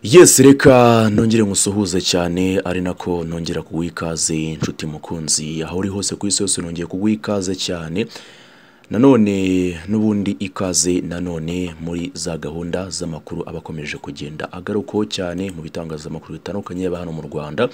yesi reka nongere musuhuze cyane ari nako nongera kuguha ikaze inshuti mukunzi aho uri hose ku isi hose nongeye kuguha ikaze cyane nanone n'ubundi ikaze nanone muri za gahunda z'amakuru aba akomeje kugenda agarukaho cyane mu bitangazamakuru bitandukanye yaba hano mu rwanda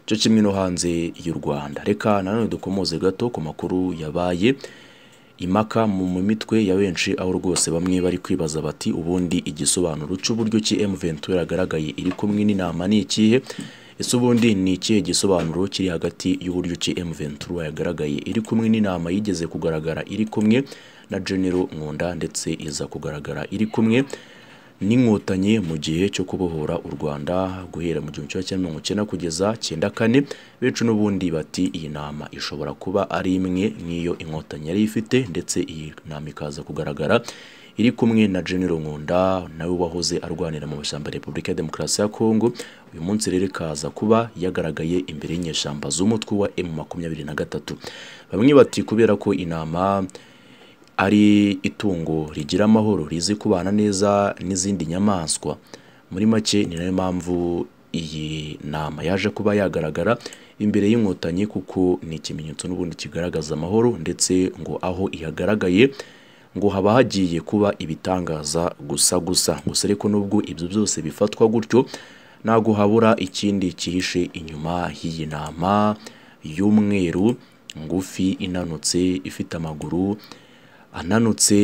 cyo kimwe no hanze y'u rwanda reka nanone dukomoze gato ku makuru yabaye impaka mu mu mitwe ya benshi aho rwose bamwe bari kwibaza bati ubundi igisobanuro cy'uburyo ki M Ventura yagaragaye iri kumwe n'inama ni ikihe ese ubundi ni ikihe gisobanuro kiri hagati y'uburyo ki M Ventura yagaragaye iri kumwe n'inama yigeze kugaragara iri kumwe na General Nkunda ndetse iza kugaragara iri kumwe n'inkotanyi mu gihe cyo kubohora u Rwanda guhera mu gihumbi kimwe cyenda mirongo icyenda kugeza cyenda kane benshi n'ubundi bati iyi nama ishobora kuba ari imwe nk'iyo inkotanyi yari ifite ndetse iyi nama ikaza kugaragara iri kumwe na General Nkunda nawe wahoze arwanira mu mashyamba ya Repubulika ya Demokarasi ya Kongo uyu munsi rero ikaza kuba yagaragaye imbere y'inyeshyamba z'umutwe wa M makumyabiri na gatatu bamwe bati kubera ko inama ari itungo rigira amahoro rizi kubana neza n'izindi nyamaswa muri make ni nayo mpamvu iyi nama yaje kuba yagaragara imbere y'inkotanyi kuko ni ikimenyetso n'ubundi kigaragaza amahoro ndetse ngo aho ihagaragaye ngo haba hagiye kuba ibitangaza gusa gusa gusa ariko nubwo ibyo byose bifatwa gutyo ntabwo habura ikindi cyihishe inyuma y'iyi nama y'umweru ngufi inanutse ifite amaguru ananutse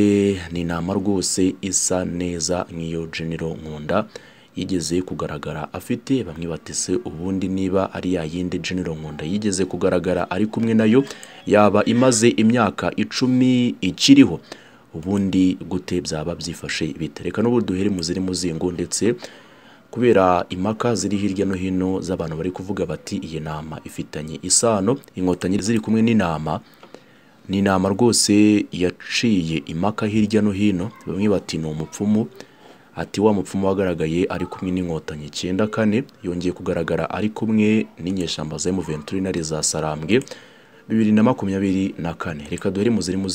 ni inama rwose isa neza nk'iyo General Nkunda yigeze kugaragara afite bamwe batese ubundi niba ari ya yindi General Nkunda yigeze kugaragara ari kumwe nayo yaba imaze imyaka icumi ikiriho ubundi gute byaba byifashe bitereka n'ubu duhere mu ziri muzingo ndetse kubera impaka ziri hirya no hino z'abantu bari kuvuga bati iyi nama ifitanye isano inkotanyi ziri kumwe n'inama ni inama rwose yaciye impaka hirya no hino bamwe bati ni umupfumu ati wa mupfumu wagaragaye ari kumwe n'inkotanyi icyenda kane yongeye kugaragara ari kumwe n'inyeshyamba za emuventurinari za sarambwe bibiri na makumyabiri na kane reka duhere mu ziri mu